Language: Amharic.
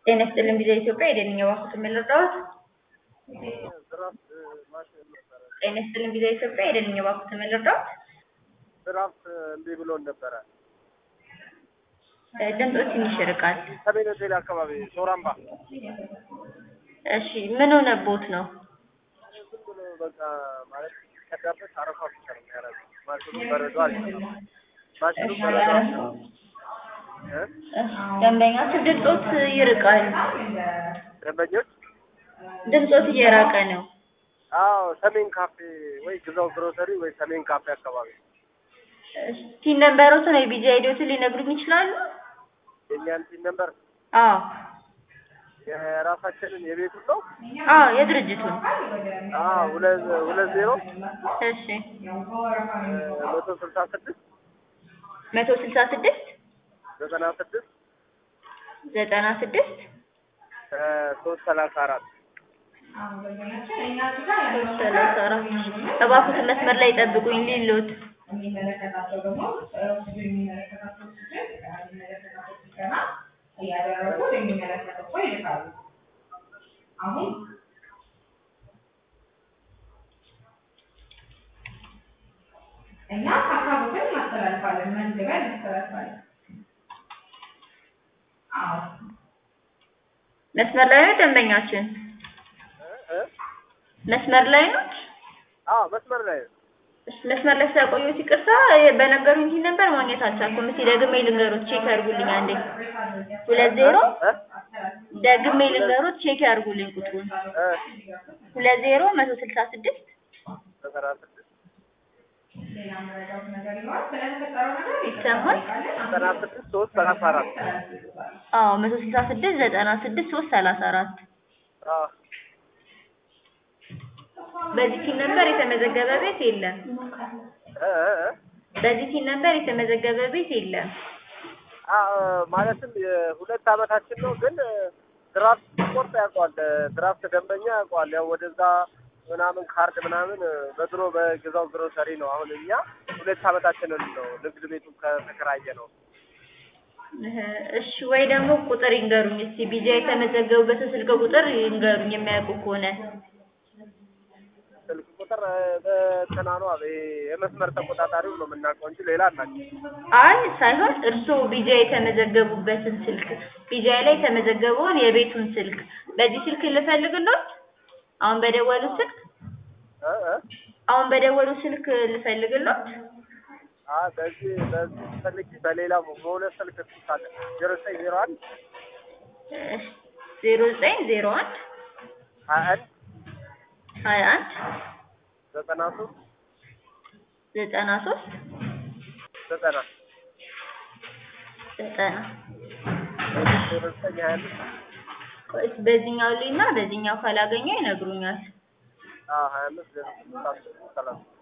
ጤና ይስጥልኝ ቪዛ ኢትዮጵያ የደንኛ ባንኩት የምልረዳዎት ድራፍት ማሽን ነበረ። ጤና ይስጥልኝ ቪዛ ኢትዮጵያ የደንኛ ባንኩት የምልረዳዎት ድራፍት እምቢ ብሎን ነበረ። ድምፆ ትንሽ ይርቃል። ሰሜን ሆቴል አካባቢ ሶራምባ እሺ ምን ሆነቦት ነው? ዝም ብሎ በቃ ማለት ከዳበት አረፋ ብቻ ነው የሚያደርገው። ማሽኑ በረዶ አልሰራም። ማሽኑ በረዶ አልሰራም። እ? ደንበኛችሁ ድምፆት ይርቃል። ደንበኞች ድምፆት እየራቀ ነው። አዎ ሰሜን ካፌ ወይ ግዛው ግሮሰሪ ወይ ሰሜን ካፌ አካባቢ ቲን ነንበሮትን ወይ ቢጂ አይዲዎትን ሊነግሩኝ ይችላሉ? የእኛን ቲም ነምበር አዎ የራሳችንን የቤቱን ነው። አዎ የድርጅቱን አዎ ሁለት ሁለት ዜሮ እሺ መቶ ስልሳ ስድስት መቶ ስልሳ ስድስት ዘጠና ስድስት ዘጠና ስድስት ሶስት ሰላሳ አራት ሶስት ሰላሳ አራት እባክዎትን መስመር ላይ ጠብቁኝ ሊሎት የሚመለከታቸው ደግሞ እሱ የሚመለከታቸው ችግር የሚመለከታቸው ስልጠና እያደረጉ የሚመለከተው ሰው ይልካሉ። አሁን እኛ ሀሳቦችን እናስተላልፋለን፣ መዝግበን እናስተላልፋለን። አዎ መስመር ላይ ነው ደንበኛችን እ? መስመር ላይ ነው አዎ መስመር ላይ ነው። እሺ፣ መስመር ላይ ስለቆየሁት ይቅርታ በነገሩኝ ቲን ነበር ማግኘት አልቻልኩም እስኪ ደግሜ ልንገሮት ቼክ ያድርጉልኝ አንዴ ሁለት ዜሮ እ? ደግሜ ልንገሮት ቼክ ያድርጉልኝ ቁጥሩን እ? ሁለት ዜሮ መቶ ስልሳ ስድስት ዘጠና ስድስት ሌላ መረዳት ነገር ይኖራል። ስለተፈጠረው ነገር ይሰማል? ዘጠና ስድስት ሶስት ሰላሳ አራት አዎ መቶ ስልሳ ስድስት ዘጠና ስድስት ሶስት ሰላሳ አራት አዎ በዚህ ቲን ነበር የተመዘገበ ቤት የለም እ? እ? እ? በዚህ ቲን ነበር የተመዘገበ ቤት የለም አዎ ማለትም የሁለት አመታችን ነው፣ ግን ድራፍት ስፖርት ያውቀዋል። ድራፍት ደንበኛ ያውቀዋል። ያው ወደዛ ምናምን ካርድ ምናምን በድሮ በግዛው ግሮሰሪ ነው። አሁን እኛ ሁለት አመታችንን ነው ንግድ ቤቱ ከተከራየ ነው። እህ፣ እሺ ወይ ደግሞ ቁጥር ይንገሩኝ እስቲ ቢጃ የተመዘገቡበትን ስልክ ቁጥር ይንገሩኝ የሚያውቁ ከሆነ ስልክ ቁጥር በእንትና ነው የመስመር ተቆጣጣሪው ነው የምናውቀው እንጂ ሌላ አናውቅም። አይ ሳይሆን እርስዎ ቢጃ የተመዘገቡበትን ስልክ ቢጃ ላይ የተመዘገበውን የቤቱን ስልክ በዚህ ስልክ ልፈልግሎት አሁን በደወሉ ስልክ እ? እ? አሁን በደወሉ ስልክ ልፈልግሎት አይ በዚህ በዚህ ፈልጊ በሌላ በሁለት ስልክ ትሳለ ዜሮ ዘጠኝ ዜሮ አንድ ዜሮ ዘጠኝ ዜሮ አንድ ሀያ አንድ ሀያ አንድ ዘጠና ሶስት ዘጠና ሶስት ዘጠና ዘጠና ዜሮ ዘጠኝ ሀያ አምስት ቆይ በዚህኛው ላይ እና በዚህኛው ካላገኘው ይነግሩኛል አዎ ሀያ አምስት ዜሮ ስምንት አስር ሰላሳ